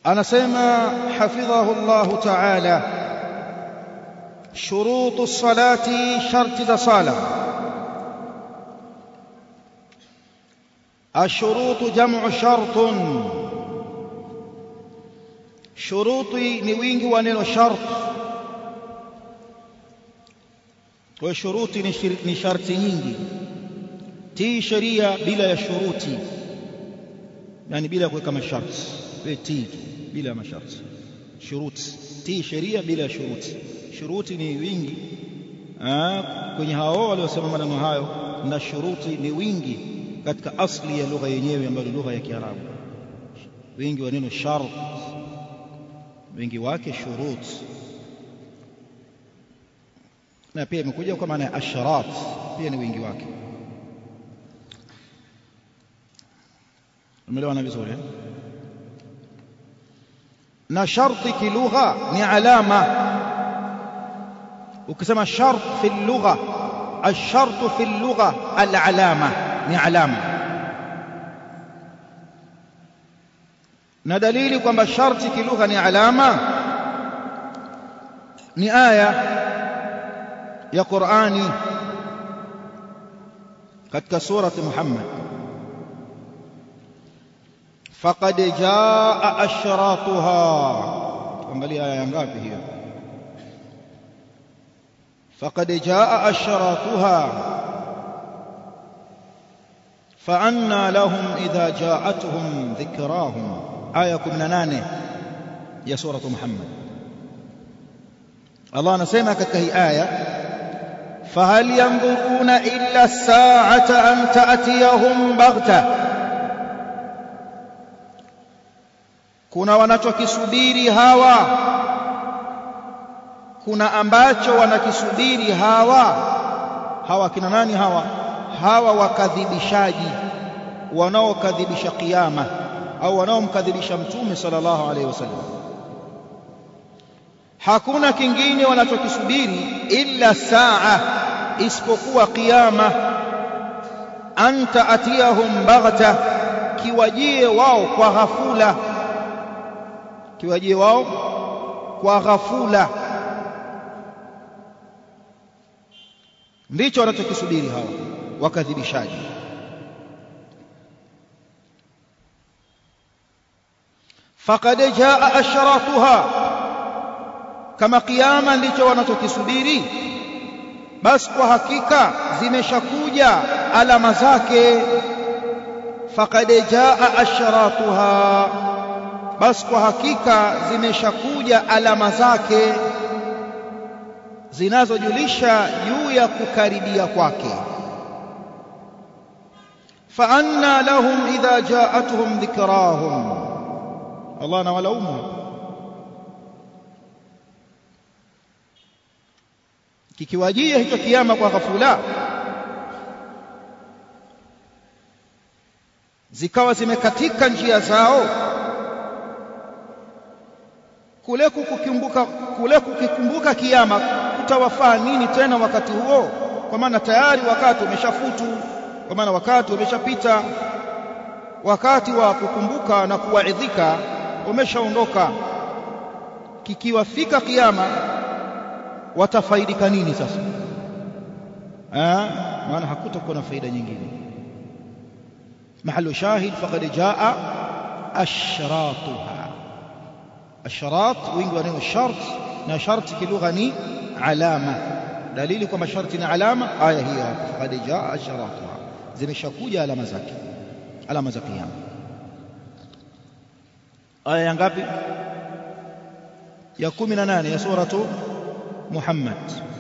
anasema hafidhahu Allah ta'ala shurutu salati sharti za sala الشروط جمع شرط shuruti ni wingi wa neno shart kwa shuruti ni sharti nyingi tii sheria bila ya shuruti yani bila kuweka masharti wewe tii tu bila ya masharti shuruti tii sheria bila ya shuruti shuruti ni wingi kwenye hao waliosema maneno hayo na shuruti ni wingi katika asli ya lugha yenyewe ambayo ni lugha ya Kiarabu wingi wa neno shart wingi wake shurut na pia imekuja kwa maana ya asharat pia ni wingi wake umeelewana vizuri na sharti kilugha ni alama ukisema shart fi lugha الشرط في اللغة العلامة ni alama na dalili kwamba sharti kilugha ni alama ni aya ya Qur'ani katika surati Muhammad faqad jaa ashratuha angalia aya ngapi hiyo faqad jaa ashratuha فأنى لهم إذا جاءتهم ذكراهم آية 18 يا سورة محمد الله نسمع كتكه آية فهل ينظرون إلا الساعة أن تأتيهم بغتة kuna wanachokisubiri hawa kuna ambacho wanakisubiri hawa hawa kina nani hawa hawa wakadhibishaji wanaokadhibisha kiyama au wanaomkadhibisha mtume sallallahu alaihi wasallam hakuna kingine wanachokisubiri illa saa isipokuwa kiyama anta atiyahum baghta kiwajie wao kwa ghafula kiwajie wao kwa ghafula ndicho wanachokisubiri hawa wakadhibishaji faqad jaa ashratuha kama kiyama ndicho wanachokisubiri basi kwa hakika zimeshakuja alama zake faqad jaa ashratuha basi kwa hakika zimeshakuja alama zake zinazojulisha juu ya kukaribia kwake فأنى لهم إذا جاءتهم ذكراهم الله نولومهم kikiwajia hicho kiama kwa ghafula zikawa zimekatika njia zao kule kukumbuka kule kukikumbuka kiama kutawafaa nini tena wakati huo kwa maana tayari wakati umeshafutu kwa maana wakati umeshapita wakati wa kukumbuka na kuwaidhika umeshaondoka kikiwafika kiyama watafaidika nini sasa eh maana hakutakuwa na faida nyingine mahalu shahid faqad jaa ashratuha ashrat wingi wa neno shart na sharti kilugha ni alama dalili kwamba sharti ni alama aya hiyo faqad jaa ashratuha zimeshakuja alama zake alama za kiyama aya ya ngapi ya 18 ya suratu Muhammad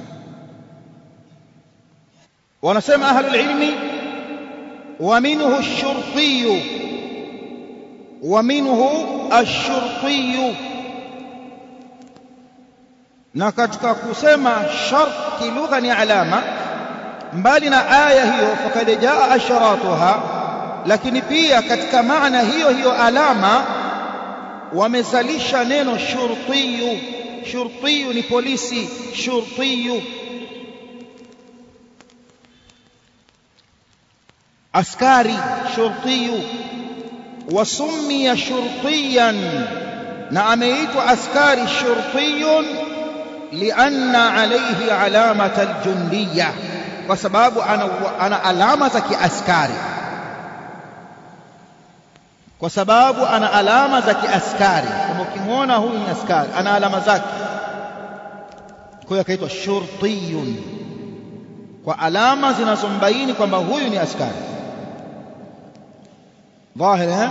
wanasema ahlul ilmi wa minhu ash-shurti wa minhu ash-shurti na katika kusema shart kilugha ni alama mbali na aya hiyo fakad jaa asharatuha lakini pia katika maana hiyo hiyo alama wamezalisha neno shurtiyu shurtiyu ni polisi shurtiyu askari shurtiyu wasummiya shurtiyan na ameitwa askari shurtiyun lianna alayhi alamata aljundiya kwa sababu ana, ana alama za kiaskari kwa sababu ana alama za kiaskari kama ukimwona huyu ni askari ana alama zake kwa hiyo akaitwa shurtiyun kwa alama zinazombaini kwamba huyu ni askari dhahir eh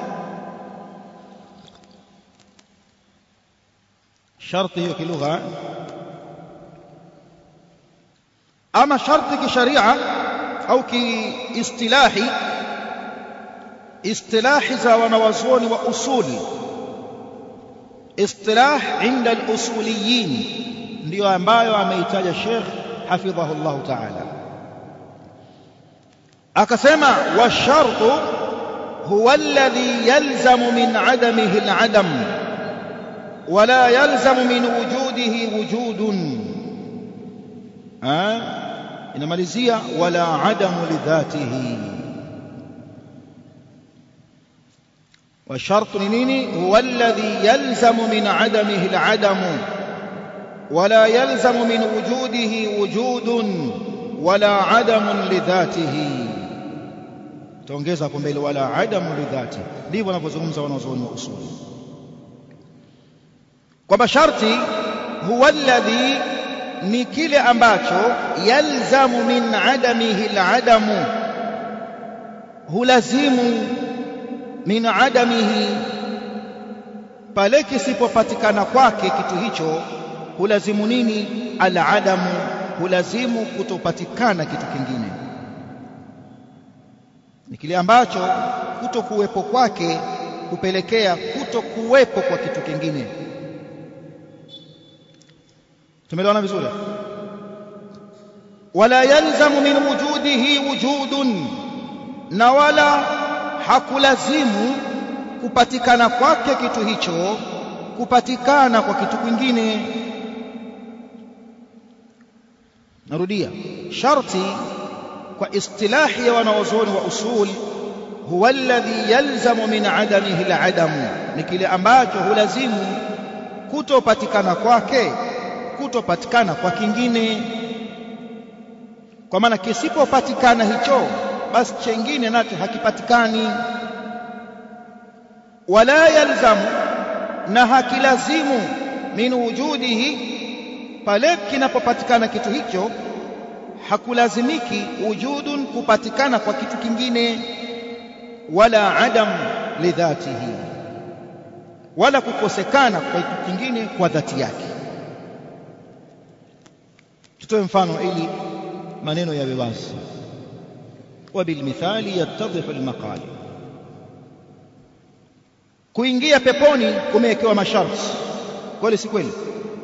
sharti hiyo kilugha ama sharti kisharia au kiistilahi istilahi za wanawazuoni wa usuli istilah inda al-usuliyin ndiyo ambayo ameitaja Sheikh hafidhahu Allah ta'ala akasema washartu huwa alladhi yalzamu min adamihi al-adam ولا يلزم من وجوده وجود ها inamalizia wala adamu lidhatihi والشرط نيني هو الذي يلزم من عدمه العدم ولا يلزم من وجوده وجود ولا عدم لذاته تongeza hapo mbele wala adamu lidhati ndivyo wanavyozungumza wanazuoni wa usuli kwamba sharti huwa alladhi ni kile ambacho yalzamu min adamihi aladamu hulazimu min adamihi pale kisipopatikana kwake kitu hicho hulazimu nini aladamu hulazimu kutopatikana kitu kingine ni kile ambacho kutokuwepo kwake kupelekea kutokuwepo kwa kitu kingine tumeelewana vizuri wala yalzamu min wujudihi wujudun na wala hakulazimu kupatikana kwake kitu hicho kupatikana kwa kitu kingine narudia sharti kwa istilahi ya wanawazuoni wa usul huwa alladhi yalzamu min adamihi aladamu ni kile ambacho hulazimu kutopatikana kwake kutopatikana kwa kingine kwa maana kisipopatikana hicho basi chengine nacho hakipatikani wala yalzamu na hakilazimu min wujudihi pale kinapopatikana kitu hicho hakulazimiki wujudun kupatikana kwa kitu kingine wala adam lidhatihi wala kukosekana kwa kitu kingine kwa dhati yake tutoe mfano ili maneno yawe wazi وبالمثال يتضح المقال kuingia peponi kumewekewa masharti kweli si kweli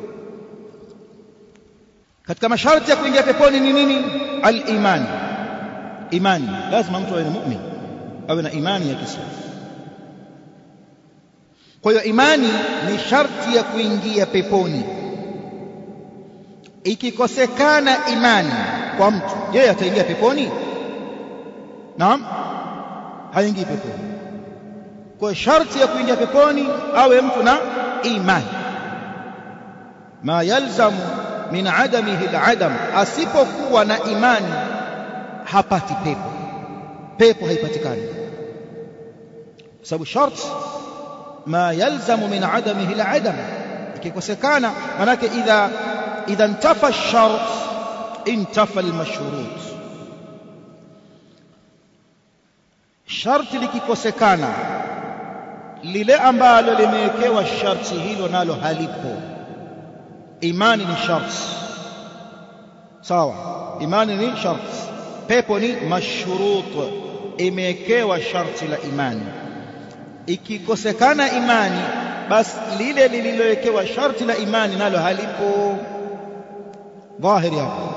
katika masharti ya kuingia peponi ni nini al-iman imani lazima mtu awe na mu'min awe na imani ya Kiislamu kwa hiyo imani ni sharti ya kuingia peponi ikikosekana imani kwa mtu yeye ataingia peponi naam haingii peponi kwa sharti ya kuingia peponi awe mtu na imani ma yalzamu min adamihi aladam asipokuwa na imani hapati pepo pepo haipatikani sababu sharti ma yalzamu min adamihi aladam ikikosekana manake idha idha intafa ash-shart intafa al-mashrut sharti likikosekana lile ambalo limewekewa sharti hilo nalo halipo imani ni sharti sawa imani ni sharti pepo ni mashrut imewekewa sharti la imani ikikosekana imani basi lile lililowekewa sharti la imani nalo halipo dhahiri hapo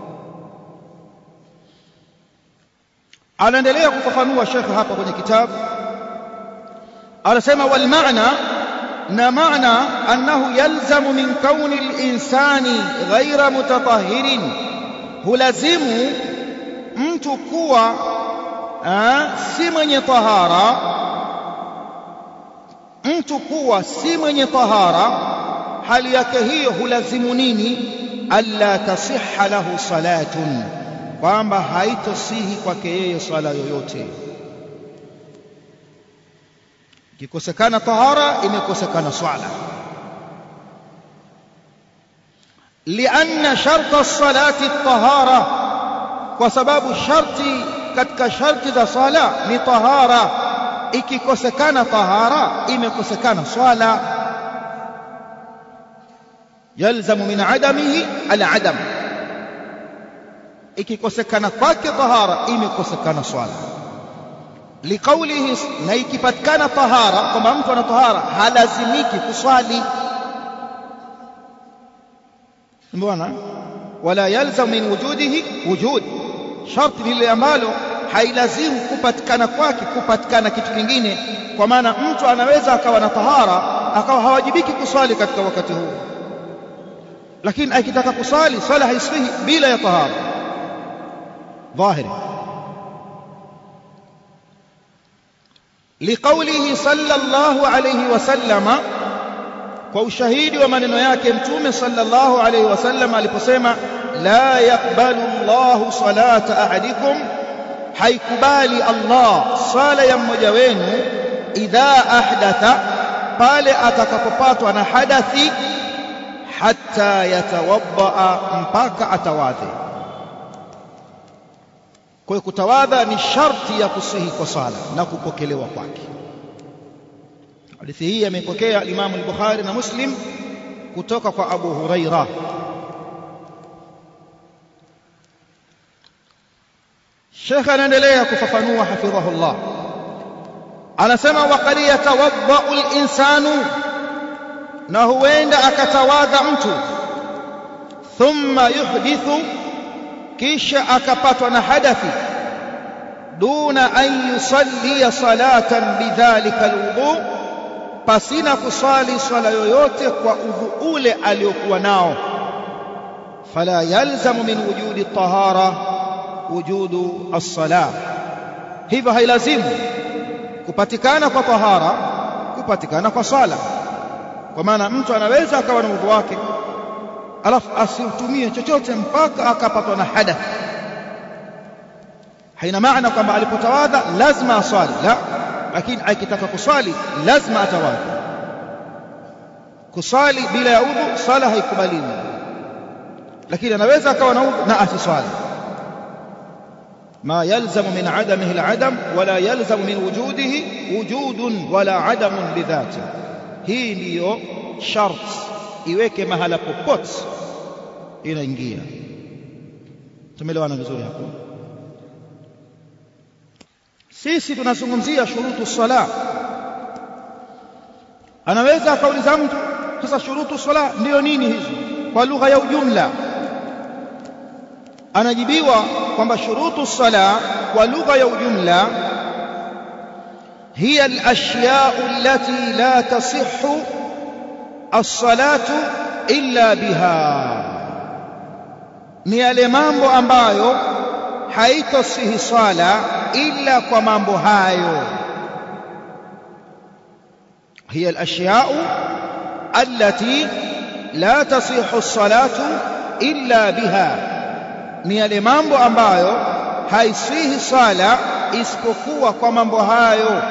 anaendelea kufafanua shekhe hapa kwenye kitabu anasema wal maana na maana annahu yalzamu min kauni al-insani ghaira mutatahhirin hulazimu mtu kuwa si mwenye tahara mtu kuwa si mwenye tahara hali yake hiyo hulazimu nini alla tasihha lahu salatun kwamba haitosihi kwake yeye swala yoyote ikikosekana tahara imekosekana swala lianna sharta salati tahara kwa sababu sharti katika sharti za sala ni tahara ikikosekana tahara imekosekana swala yalzamu min adamihi aladam ikikosekana kwake tahara imekosekana swala liqaulihi na ikipatikana tahara kwamba mtu ana tahara halazimiki kuswali mbona wala yalzamu min wujudihi wujud sharti lile ambalo hailazimu kupatikana kwake kupatikana kitu kingine kwa maana mtu anaweza akawa na tahara akawa hawajibiki kuswali katika wakati huu lakini akitaka kusali swala haiswihi bila ya tahara dhahiri liqaulihi sallallahu alayhi wasallama kwa ushahidi wa maneno yake mtume sallallahu alayhi wasallam aliposema la yaqbalu Allahu salata ahadikum haikubali Allah sala ya mmoja wenu idha ahdatha pale atakapopatwa na hadathi hatta yatawadda mpaka atawadhe kwa hiyo kutawadha ni sharti ya kusihi kwa sala na kupokelewa kwake hadithi hii amepokea Imam al-Bukhari na Muslim kutoka kwa Abu Huraira Sheikh anaendelea kufafanua hafidhahullah anasema waqad yatawaddau al-insanu na huenda akatawadha mtu thumma yuhdithu kisha akapatwa na hadathi duna an yusalli salatan bidhalika alwudu pasina kusali swala yoyote kwa udhu ule aliokuwa nao fala yalzamu min wujudi tahara wujudu as-salah hivyo hailazimu kupatikana kwa tahara kupatikana kwa swala kwa maana mtu anaweza akawa na udhu wake alafu asiutumie chochote mpaka akapatwa na hadath haina maana kwamba alipotawadha lazima aswali la lakini akitaka kuswali lazima atawadha kuswali bila ya udhu sala haikubaliwi lakini anaweza akawa na udhu na asiswali ما يلزم من عدمه العدم ولا يلزم من وجوده وجود ولا عدم بذاته hii ndiyo shart iweke mahala popote inaingia tumeelewana vizuri hapo sisi tunazungumzia shurutu sala anaweza akauliza mtu sasa shurutu sala ndiyo nini hizo kwa lugha ya ujumla anajibiwa kwamba shurutu sala kwa lugha ya ujumla هي الأشياء التي لا تصح الصلاة إلا بها ni yale mambo ambayo haitosihi swala illa kwa mambo hayo hiya al-ashya'u allati la tasihu as-salatu illa biha ni yale mambo ambayo haisihi swala isipokuwa kwa mambo hayo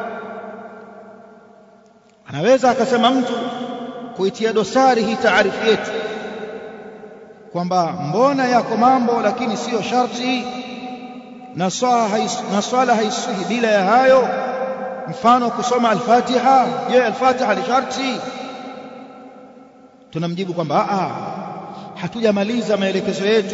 anaweza akasema mtu kuitia dosari hii taarifu yetu kwamba mbona yako mambo lakini siyo sharti na swala haisihi bila ya hayo mfano kusoma al-Fatiha je al-Fatiha ni sharti tunamjibu kwamba a hatujamaliza maelekezo yetu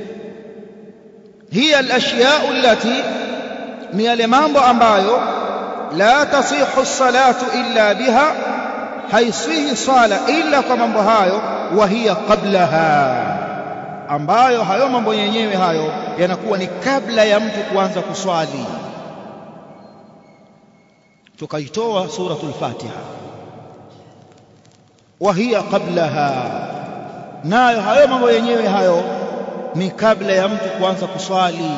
hiya al-ashya'u allati ni yale mambo ambayo la tasihu salatu illa biha haisihi sala illa kwa mambo hayo wa hiya qablaha ambayo hayo mambo yenyewe hayo yanakuwa ni kabla ya mtu kuanza kuswali tukaitoa suratul fatiha wa hiya qablaha nayo hayo mambo yenyewe hayo ni kabla ya mtu kuanza kuswali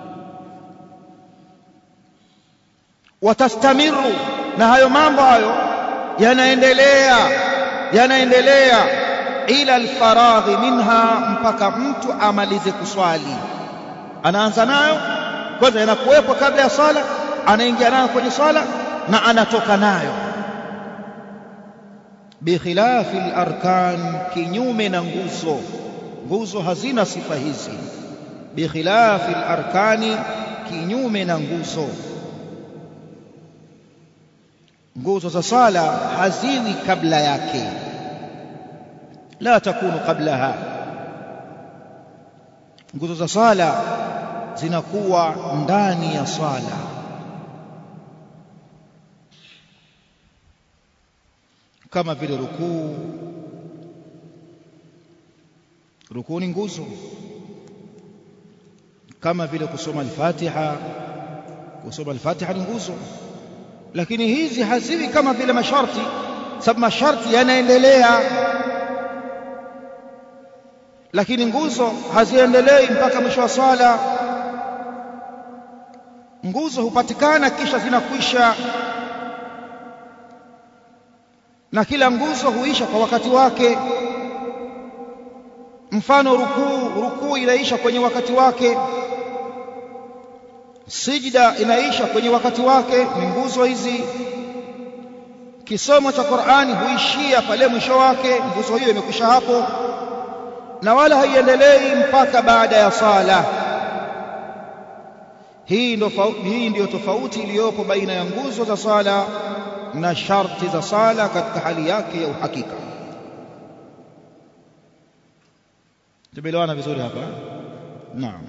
watastamiru na hayo mambo hayo yanaendelea yanaendelea ila alfaraghi minha mpaka mtu amalize kuswali anaanza nayo kwanza yanakuwepo kabla ya swala anaingia nayo kwenye swala na anatoka nayo bikhilafi larkan kinyume na nguzo nguzo hazina sifa hizi bikhilafi larkani kinyume na nguzo nguzo za sala haziwi kabla yake la takunu qablaha nguzo za sala zinakuwa ndani ya sala kama vile rukuu rukuu ni nguzo kama vile kusoma al-Fatiha kusoma al-Fatiha ni nguzo lakini hizi haziwi kama vile masharti sababu masharti yanaendelea lakini nguzo haziendelei mpaka mwisho wa swala nguzo hupatikana kisha zinakwisha na kila nguzo huisha kwa wakati wake mfano rukuu rukuu inaisha kwenye wakati wake sijda inaisha kwenye wakati wake ni nguzo hizi kisomo cha Qur'ani huishia pale mwisho wake nguzo hiyo imekwisha hapo na wala haiendelei mpaka baada ya sala hii ndio hii ndio tofauti iliyopo baina ya nguzo za sala na sharti za sala katika hali yake ya uhakika tumeelewana vizuri hapa naam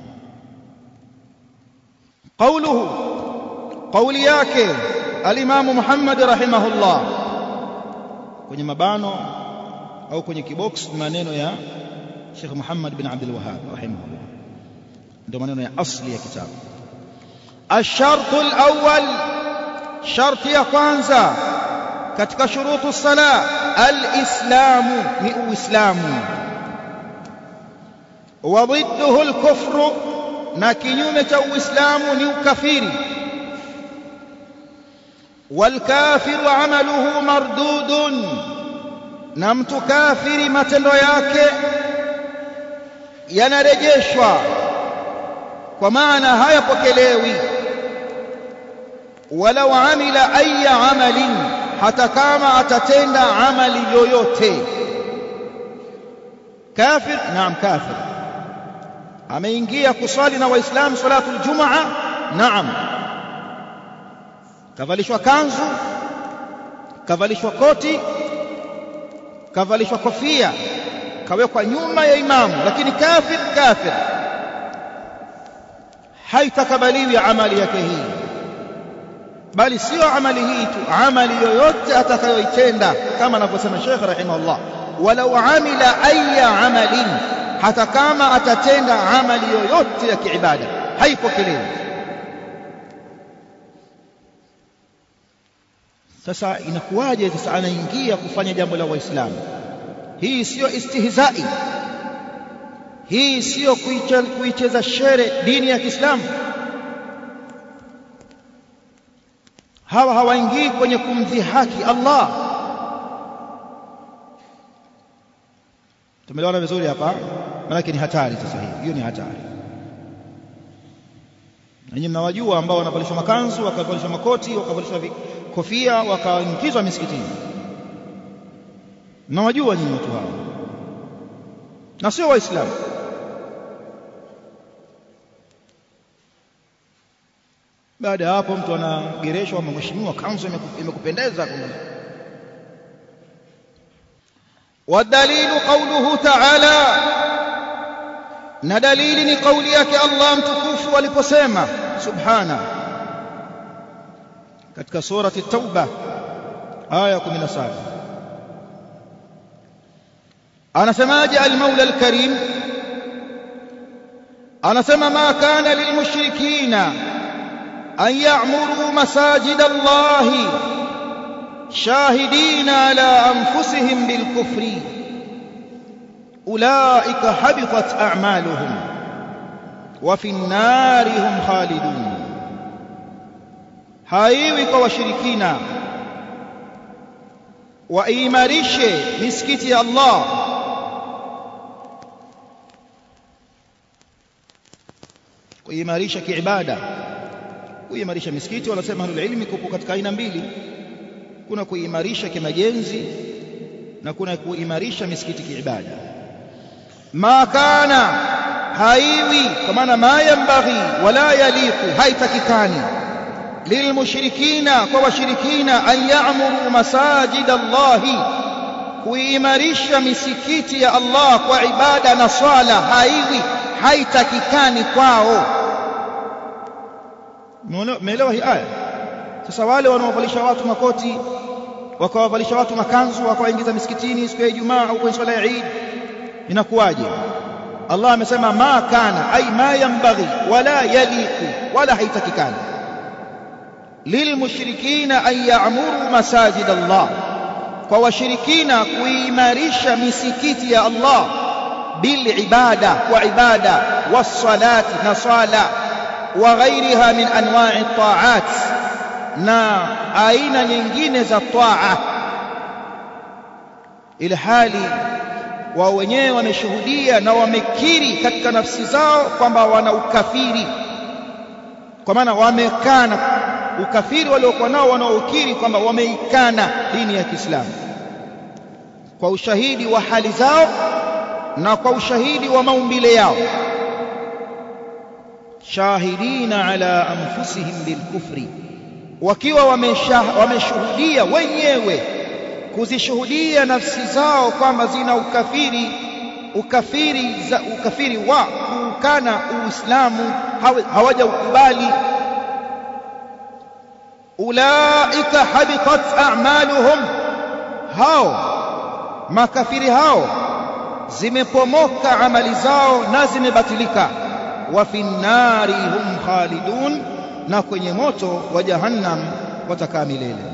قوله قول yake al-Imam Muhammad rahimahullah kwenye mabano au kwenye kibox maneno ya Sheikh Muhammad bin Abdul Wahhab rahimahullah ndio maneno ya asli ya kitabu الشرط الأول شرط ya kwanza katika shurutu sala al-islamu ni uislamu wa ضده الكفر na kinyume cha uislamu ni ukafiri walkafiru amaluhu mardudun na mtu kafiri matendo yake yanarejeshwa kwa maana hayapokelewi walau amila aya amalin hata kama atatenda amali yoyote kafir naam kafir ameingia kusali na waislamu salatul jumaa naam kavalishwa kanzu kavalishwa koti kavalishwa kofia kawekwa nyuma ya imamu lakini kafir kafir haitakabaliwi amali yake hii bali sio amali hii tu amali yoyote atakayoitenda kama anavyosema Sheikh rahimahullah walau amila aya amalin hata kama atatenda amali yoyote ya kiibada haipokelewi sasa inakuwaje sasa anaingia kufanya jambo la waislamu hii sio istihzai hii sio kuicheza shere dini ya Kiislamu hawa hawaingii kwenye kumdhihaki Allah tumeelewana vizuri hapa maana ni hatari sasa hii hiyo ni hatari nanyi mnawajua ambao wanavalishwa makanzu wakavalishwa makoti wakavalishwa kofia wakaingizwa misikitini mnawajua nyinyi watu hao na sio waislamu baada ya hapo mtu anagereshwa mheshimiwa kanzu imekupendeza والدليل قوله تعالى na dalili ni kauli yake Allah mtukufu aliposema subhana katika surati tauba aya 17 anasemaje al-Maula al-Karim anasema ma kana lilmushrikina an ya'muru masajid Allah شاهدين على أنفسهم بالكفر أولئك حبطت أعمالهم وفي النار هم خالدون haiwi kwa washirikina waimarishe misikiti ya Allah kuimarisha kiibada kuimarisha misikiti wanasema ahlul ilmi kupo katika aina mbili kuna kuimarisha kimajenzi na kuna kuimarisha misikiti kiibada ma kana haiwi kwa maana ma yambaghi wala yaliqu haitakikani lilmushrikina kwa washirikina an ya'muru masajid Allahi kuimarisha misikiti ya Allah kwa ibada na swala haiwi haitakikani kwao umeelewa hii aya sasa wale wanaovalisha watu makoti wakawavalisha watu makanzu wakawaingiza misikitini siku ya Ijumaa au kwenye swala ya Eid inakuwaje Allah amesema ma kana ay ma yanbaghi wala yaliqu wala haitakikani lilmushrikina an ya'muru masajid Allah kwa washirikina kuimarisha misikiti ya Allah bil ibada wa ibada was-salati na sala wa ghairiha min anwa'i at-ta'at na aina nyingine za taa ili hali wao wenyewe wameshuhudia na wamekiri katika nafsi zao kwamba wana ukafiri kwa maana wamekana ukafiri waliokuwa nao wanaokiri kwamba wameikana dini ya Kiislamu kwa ushahidi wa hali zao na kwa ushahidi wa maumbile yao shahidina ala anfusihim bilkufri wakiwa wameshuhudia wenyewe kuzishuhudia nafsi zao kwamba zina ukafiri ukafiri za ukafiri wa kuukana uislamu hawajaukubali ulaika habitat a'maluhum hao makafiri hao zimepomoka amali zao na zimebatilika wa fi nnari hum khalidun na kwenye moto wa jahannam watakaa milele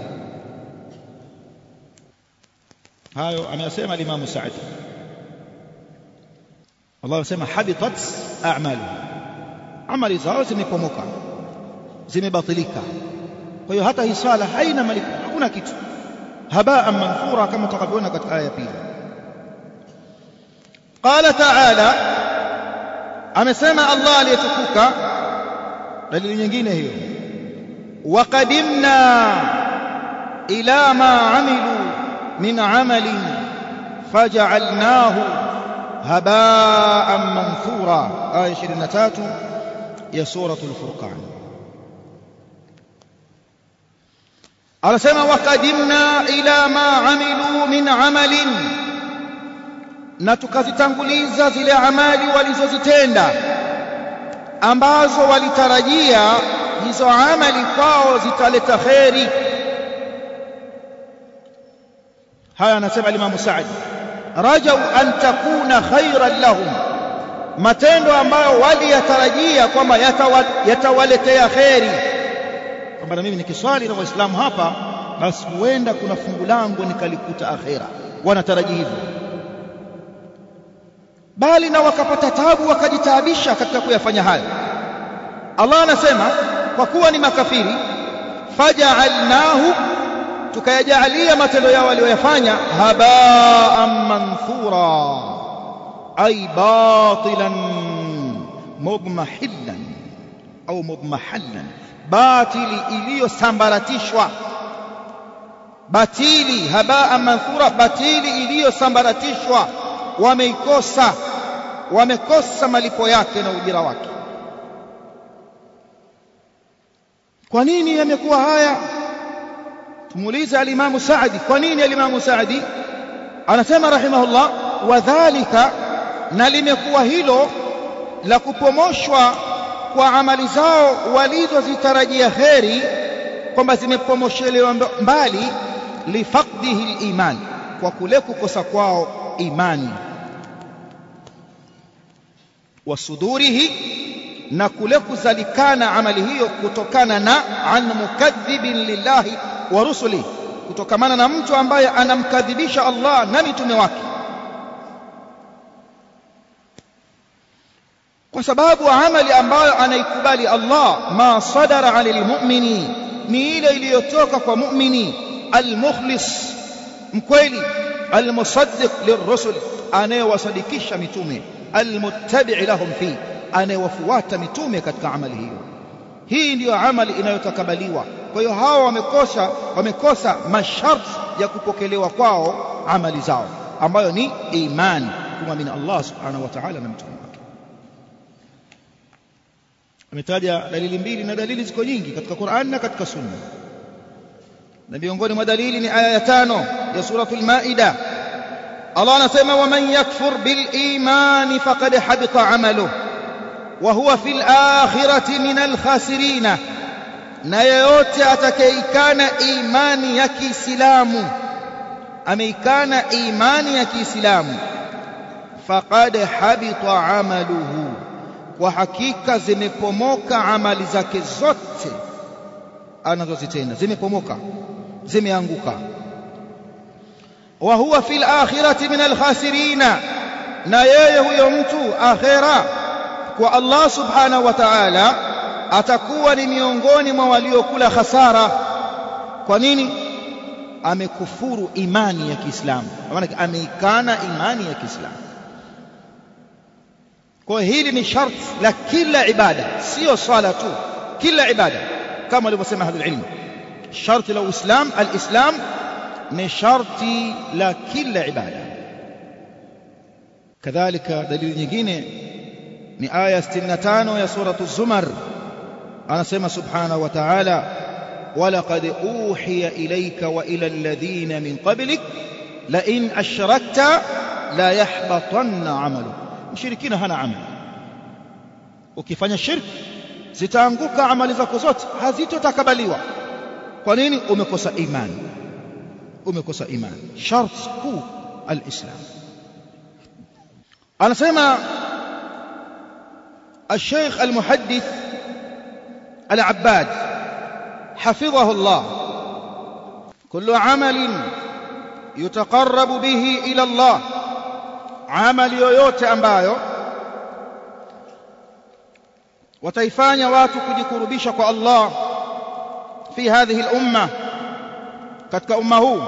hayo ameyasema Imam Sa'd Allah anasema habitat a'malu amali zao zimepomoka zimebatilika kwa hiyo hata hii swala haina malipo hakuna kitu habaa manthura kama tutakavyoona katika aya ya pili qala ta'ala amesema Allah aliyetukuka dalili nyingine hiyo waqadimna ila ma amilu min amalin faj'alnahu haba'an manthura aya 23 ya suratul furqan anasema waqadimna ila ma amilu min amalin na tukazitanguliza zile amali walizozitenda ambazo walitarajia hizo amali kwao zitaleta kheri haya anasema Imam Saad rajau an takuna khairan lahum matendo ambayo waliyatarajia kwamba yatawaletea kheri kwamba na mimi nikiswali na waislamu hapa basi huenda kuna fungu langu nikalikuta akhera wanatarajia hivyo bali na wakapata tabu wakajitaabisha katika kuyafanya hayo Allah anasema kwa kuwa ni makafiri faja'alnahu tukayajaalia matendo yao walioyafanya haba'an manthura ay batilan mudmahillan au mudmahallan batili iliyosambaratishwa batili haba'an manthura batili iliyosambaratishwa wameikosa wamekosa malipo yake na ujira wake kwa nini yamekuwa haya tumuulize alimamu Saadi kwa nini alimamu Saadi anasema rahimahullah wadhālika na limekuwa hilo la kupomoshwa kwa amali zao walizozitarajia kheri kwamba zimepomoshelewa mbali lifaqdihi liman kwa kule kukosa kwao imani wasudurihi na kule kuzalikana amali hiyo kutokana na an mukadhibin lillahi wa rusuli kutokamana na mtu ambaye anamkadhibisha Allah na mitume wake kwa sababu amali ambayo anaikubali Allah ma sadara alil mu'mini ni ile iliyotoka kwa mu'mini almukhlis mkweli almusaddiq lirrusul anayewasadikisha mitume almuttabi' lahum fi anayewafuata mitume katika amali hiyo hii ndiyo amali inayotakabaliwa kwa hiyo hawa wamekosa wamekosa masharti ya kupokelewa kwao amali zao ambayo ni imani kumwamini Allah subhanahu wa ta'ala na mtume wake ametaja dalili mbili na dalili ziko nyingi katika Qur'an na katika Sunna na miongoni mwa dalili ni aya ya tano ya suratul Maida Allah anasema waman yakfur bil imani faqad habita amaluhu wa huwa fil akhirati minal khasirina na yeyote atakayeikana imani ya Kiislamu ameikana imani ya Kiislamu faqad habita amaluhu kwa hakika zimepomoka amali zake zote anazozitenda zimepomoka zimeanguka wa huwa fil akhirati min alkhasirina na yeye huyo mtu akhira kwa Allah subhanahu wa ta'ala atakuwa ni miongoni mwa waliokula hasara kwa nini amekufuru imani ya Kiislamu maana ameikana imani ya Kiislamu kwa hili ni sharti la kila ibada sio swala tu kila ibada kama walivyosema ahlul ilm sharti la uislam alislam ni sharti la kila ibada kadhalika dalili nyingine ni aya 65 ya suratu zumar anasema subhanahu wa ta'ala ولقد أوحي إليك وإلى الذين من قبلك لئن أشركت لا يحبطن عملك mshirikina hana amali ukifanya shirki zitaanguka amali zako zote hazitotakabaliwa kwa nini umekosa imani umekosa imani shart kuu alislam anasema الشيخ المحدث العباد حفظه الله كل عمل يتقرب به إلى الله amali yoyote ambayo wataifanya watu kujikurubisha kwa Allah fi hadhihi al-umma katika umma huu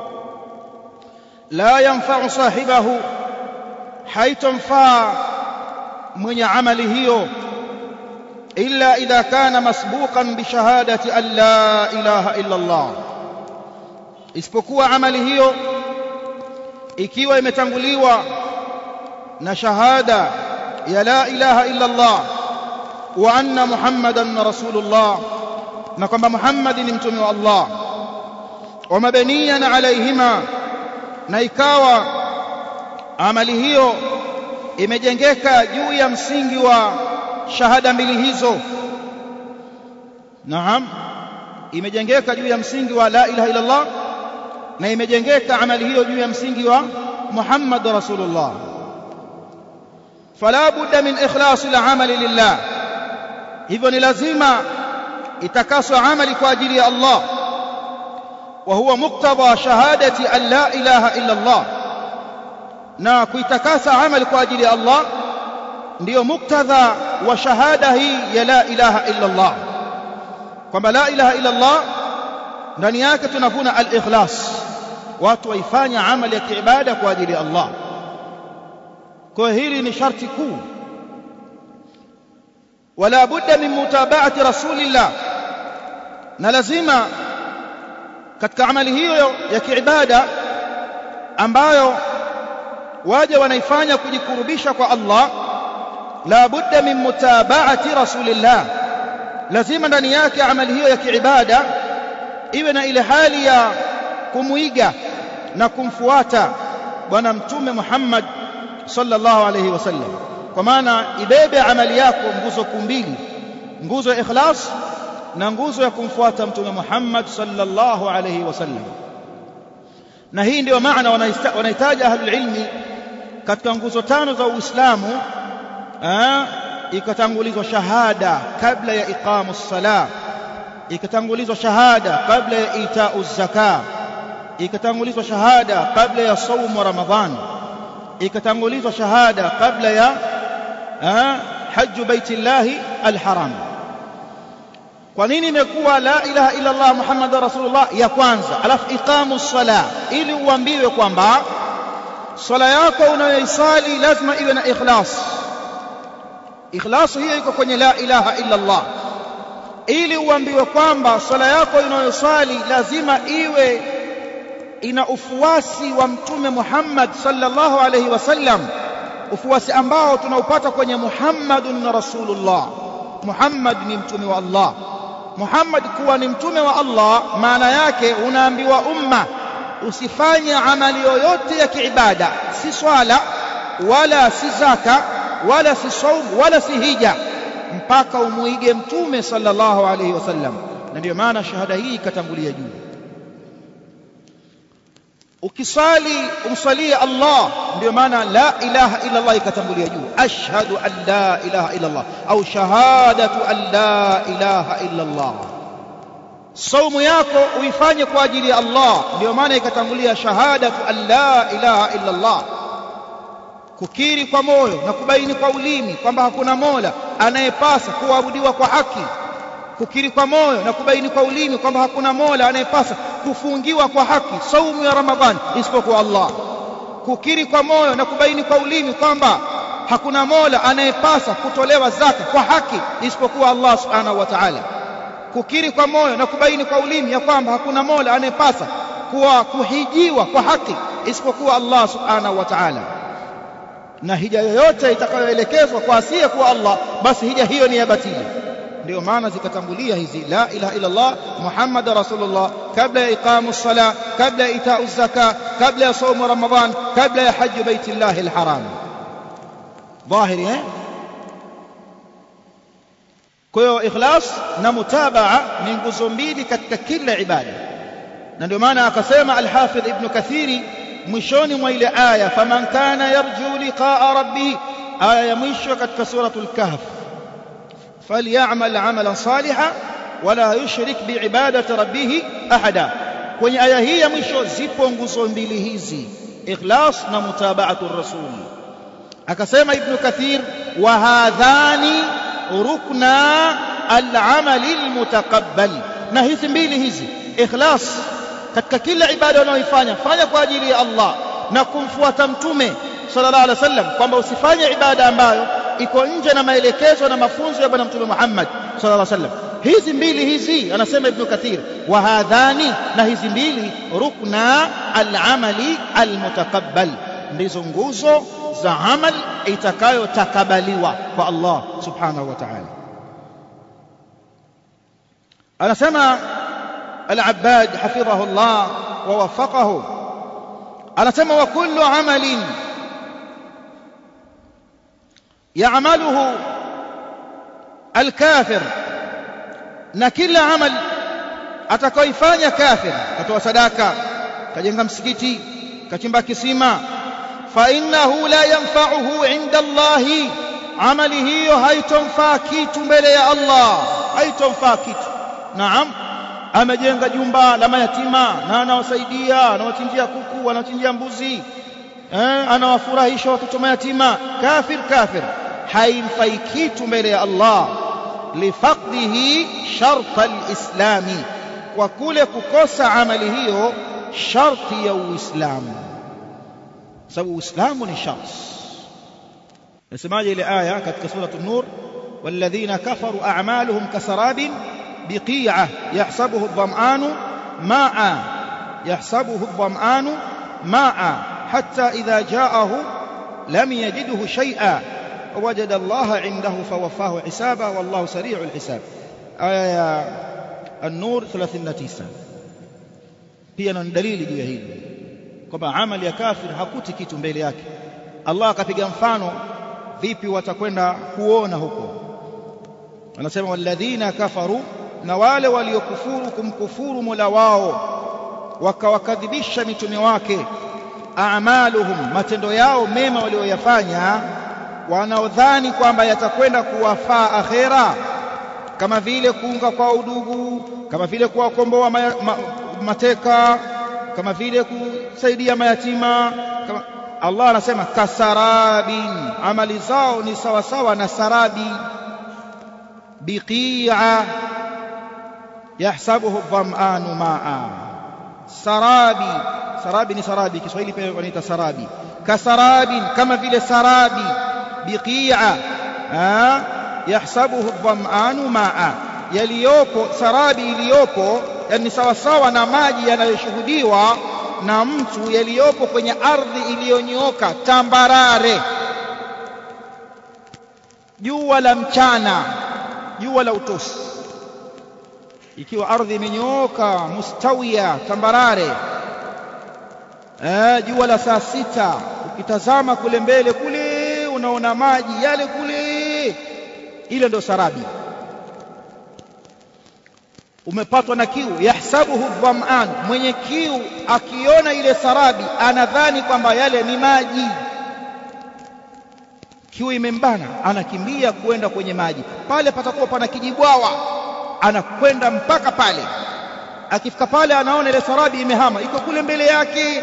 la yanfa'u sahibahu haitomfaa mwenye amali hiyo illa idha kana masbuqan bi shahadati an la ilaha illa Allah isipokuwa amali hiyo ikiwa imetanguliwa na shahada ya la ilaha illa Allah wa anna muhammadan rasulullah na kwamba muhammad ni mtume wa Allah wa mabaniyan alaihima na ikawa amali hiyo imejengeka juu ya msingi wa shahada mbili hizo naam imejengeka juu ya msingi wa la ilaha illa Allah na imejengeka amali hiyo juu ya msingi wa muhammad rasulullah فلا بد من إخلاص العمل لله hivyo ni lazima itakaswa amali kwa ajili ya Allah wa huwa muqtada shahadati an la ilaha illa Allah na kuitakasa amali kwa ajili ya Allah ndiyo muktadha wa shahada hii ya la ilaha illa Allah kwamba la ilaha illa Allah ndani yake tunavuna al-ikhlas watu waifanya amali ya kiibada kwa ajili ya Allah kwa hili ni sharti kuu wala budda min mutaba'ati rasulillah na lazima katika amali hiyo ya kiibada ambayo waje wanaifanya kujikurubisha kwa Allah la budda min mutaba'ati rasulillah lazima ndani yake amali hiyo ya kiibada iwe na ile hali ya kumuiga na kumfuata bwana mtume Muhammad sallallahu alayhi wasallam kwa maana ibebe amali yako nguzo kuu mbili nguzo ya ikhlas na nguzo ya kumfuata mtume Muhammad sallallahu alayhi wasallam na hii ndio maana wanahitaji ahlul ilmi katika nguzo tano za Uislamu ikatangulizwa shahada kabla ya iqamu sala ikatangulizwa shahada kabla ya itau zaka ikatangulizwa shahada kabla ya saumu ramadhan ikatangulizwa shahada kabla ya haju baitillahi alharam kwa nini imekuwa la ilaha illa Allah Muhammadur Rasulullah ya kwanza alafu iqamu sala ili uambiwe kwamba swala yako unayoisali lazima iwe na ikhlas ikhlas hiyo iko kwenye la ilaha illa Allah ili uambiwe kwamba swala yako unayoswali lazima iwe ina ufuasi wa mtume Muhammad sallallahu alaihi wasallam ufuasi ambao tunaupata kwenye Muhammadun Rasulullah Muhammad ni mtume wa Allah Muhammad kuwa ni mtume wa Allah maana yake unaambiwa umma usifanye amali yoyote ya kiibada si swala wala si zaka wala si saum wala si hija mpaka umuige mtume sallallahu alaihi wasallam na ndio maana shahada hii ikatangulia juu ukisali umsalie Allah ndio maana la ilaha illa Allah ikatangulia juu ashhadu an la ilaha illa Allah au shahadatu an la ilaha illa Allah saumu yako uifanye kwa ajili ya Allah ndio maana ikatangulia shahadatu an la ilaha illa Allah kukiri kwa moyo na kubaini kwa ulimi kwamba hakuna mola anayepasa kuabudiwa kwa haki kukiri kwa moyo na kubaini kwa ulimi kwamba hakuna mola anayepasa kufungiwa kwa haki saumu ya ramadhani isipokuwa Allah kukiri kwa moyo na kubaini kwa ulimi kwamba hakuna mola anayepasa kutolewa zaka kwa haki isipokuwa Allah subhanahu wa ta'ala kukiri kwa moyo na kubaini kwa ulimi ya kwamba hakuna mola anayepasa kuwa kuhijiwa kwa haki isipokuwa Allah subhanahu wa ta'ala na hija yoyote itakayoelekezwa kwa asiye kuwa Allah basi hija hiyo ni ya batili ndio maana zikatangulia hizi la ilaha illa Allah Muhammad rasulullah kabla ya iqamu sala kabla ya itau zaka kabla ya saumu ramadhan kabla ya hajj baitillahi alharam dhahiri eh kwa hiyo ikhlas na mutabaa ni nguzo mbili katika kila ibada na ndio maana akasema al-Hafidh Ibn Kathiri mwishoni mwa ile aya faman kana yarju liqaa rabbih aya ya mwisho katika suratul kahf falyamal amalan salihan wala yushrik biibadati rabbih ahada kwenye aya hii ya mwisho zipo nguzo mbili hizi ikhlas na mutabaatu rasul akasema ibn kathir wa hadhani rukna al-amali al-mutaqabbal na hizi mbili hizi ikhlas katika kila ibada unayoifanya fanya kwa ajili ya Allah na kumfuata mtume sallallahu alaihi wasallam kwamba usifanye ibada ambayo iko nje na maelekezo na mafunzo ya bwana mtume Muhammad sallallahu alaihi wasallam hizi mbili hizi anasema ibn kathir wa hadhani na hizi mbili rukna al-amali al-mutaqabbal ndizo nguzo za amal itakayotakabaliwa kwa Allah subhanahu wa ta'ala anasema العباد حفظه الله ووفقه anasema wa kullu amalin ya'maluhu al-kafir na kila amal atakayoifanya kafir katoa sadaka kajenga msikiti kachimba kisima fa innahu la yanfa'uhu 'inda Allah amali hiyo haitomfaa kitu mbele ya Allah haitomfaa kitu naam amejenga jumba la mayatima na anawasaidia anawachinjia kuku anawachinjia mbuzi eh, anawafurahisha watoto mayatima kafir kafir haimfai kitu mbele ya Allah lifaqdihi sharta alislami kwa kule kukosa amali hiyo sharti ya uislamu sababu uislamu ni sharti nasemaje ile aya katika sura an-nur والذين كفروا أعمالهم كسراب بقيعة يحسبه الظمآن ماء يحسبه الظمآن ماء حتى إذا جاءه لم يجده شيئا ووجد الله عنده فوفاه حسابه والله سريع الحساب آية النور 39 pia na dalili juu ya hili kwamba amali ya kafir hakuti kitu mbele yake Allah akapiga mfano vipi watakwenda kuona huko anasema walladhina kafaru na wale waliokufuru kumkufuru Mola wao wakawakadhibisha mitume wake a'maluhum matendo yao mema walioyafanya wanaodhani kwamba yatakwenda kuwafaa akhera kama vile kuunga kwa udugu kama vile kuwakomboa ma, ma, mateka kama vile kusaidia mayatima kama Allah anasema kasarabin amali zao ni sawa sawa na sarabi biqi'a yahsabuhu dham'anu ma'a sarabi sarabi ni sarabi Kiswahili pia wanaita sarabi kasarabin kama vile sarabi biqi'a yahsabuhu dham'anu ma'a yaliyopo sarabi iliyopo yani sawa sawa na maji yanayoshuhudiwa na mtu yaliyopo kwenye ardhi iliyonyooka tambarare jua la mchana jua la utosi ikiwa ardhi imenyooka mustawia tambarare eh, jua la saa sita ukitazama kule mbele kule unaona maji yale kule ile ndio sarabi umepatwa na kiu yahsabuhu dham'an mwenye kiu akiona ile sarabi anadhani kwamba yale ni maji kiu imembana anakimbia kwenda kwenye maji pale patakuwa pana kijibwawa anakwenda mpaka pale akifika pale anaona ile sarabi imehama iko kule mbele yake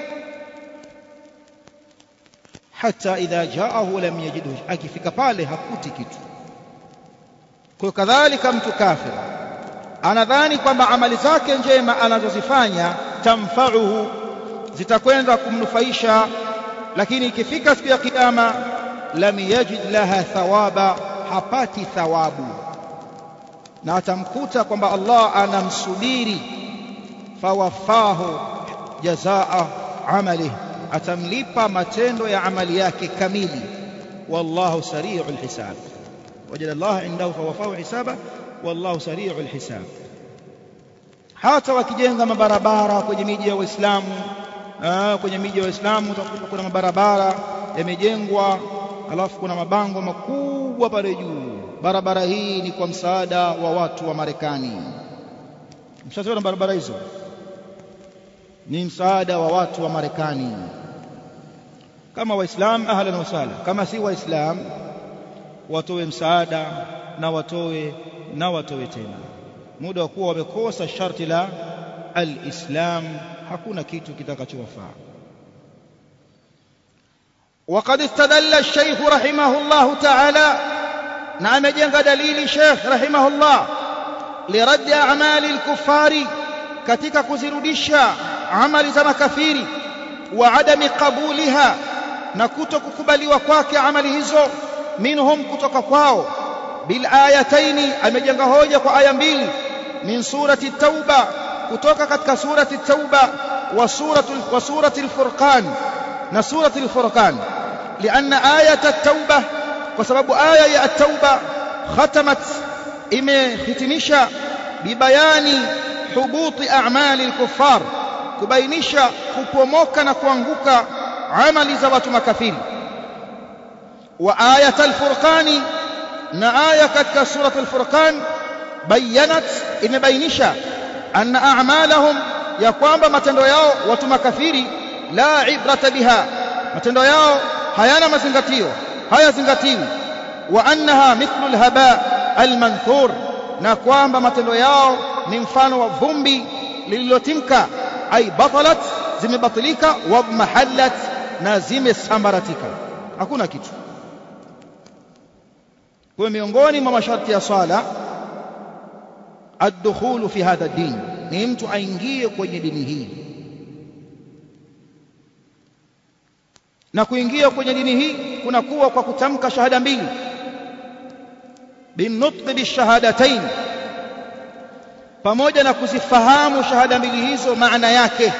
hata idha jaahu lam yajidhu akifika pale hakuti kitu kwa kadhalika mtu kafir anadhani kwamba amali zake njema anazozifanya tamfauhu zitakwenda kumnufaisha lakini ikifika siku ya kiyama lam yajid laha thawaba hapati thawabu na atamkuta kwamba Allah anamsubiri fawafahu jazaa amalihi atamlipa matendo ya amali yake kamili wallahu sari'ul hisab wajada Allah indahu fawafahu hisaba wallahu sari'ul hisab hata wakijenga mabarabara kwenye miji ya Waislamu kwenye miji ya Waislamu utakuta kuna mabarabara yamejengwa alafu kuna mabango makubwa pale juu barabara hii ni kwa msaada wa watu wa Marekani mshaziona barabara hizo ni msaada wa watu wa Marekani kama waislam ahlan wa sahlan kama si waislam watoe msaada na watoe na watoe tena muda wa kuwa wamekosa sharti la alislam hakuna kitu kitakachowafaa وقد استدل الشيخ رحمه الله تعالى نعم جنگ دليل شيخ رحمه الله لرد أعمال الكفار katika kuzirudisha amali za makafiri wa adami qabuliha na kuto kukubaliwa kwake amali hizo minhum kutoka kwao bil ayataini amejenga hoja kwa aya mbili min surati tauba kutoka katika surati tauba wa suratu wa surati al-furqan na surati al-furqan لأن آية التوبة وسبب آية التوبة ختمت إمي ختمشا ببيان حبوط أعمال الكفار كبينشا كبوموكا نكوانغوكا عمل زوات مكافير وآية الفرقان نآية كتك سورة الفرقان بينت إن بينشا أن أعمالهم يقوم بمتندو ياو وتمكافيري لا عبرة بها matendo yao hayana mazingatio hayazingatiwi wa annaha mithlu alhaba almanthur na kwamba matendo yao ni mfano wa vumbi lililotimka ay batalat zimebatilika wa mahallat na zimesambaratika hakuna kitu kwa miongoni mwa masharti ya swala ad-dukhulu fi hadha ad-din ni mtu aingie kwenye dini hii na kuingia kwenye dini hii kunakuwa kwa kutamka shahada mbili binutqi bishahadatain pamoja na kuzifahamu shahada mbili hizo maana yake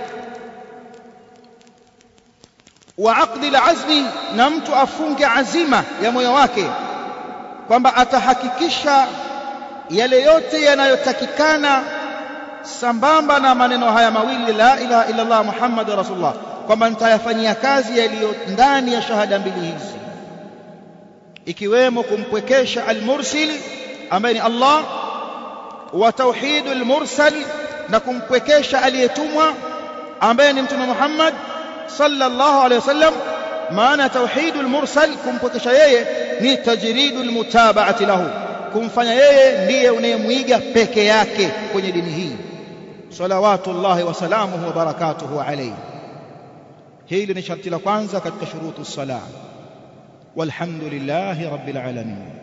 wa aqdi alazmi na mtu afunge azima ya moyo wake kwamba atahakikisha yale yote yanayotakikana sambamba na maneno haya mawili la ilaha illa Allah Muhammadur Rasulullah kwamba nitayafanyia kazi yaliyo ndani ya shahada mbili hizi ikiwemo kumpwekesha al-mursil ambaye ni Allah wa tauhidul mursal na kumpwekesha aliyetumwa ambaye ni mtume Muhammad sallallahu alaihi wasallam maana tauhidul mursal kumpwekesha yeye ni tajridul mutaba'ati lahu kumfanya yeye ndiye unayemwiga peke yake kwenye dini hii salawatullahi wa salamuhu wa barakatuhu alayhi hili ni sharti la kwanza katika shurutu sala walhamdulillahi rabbil alamin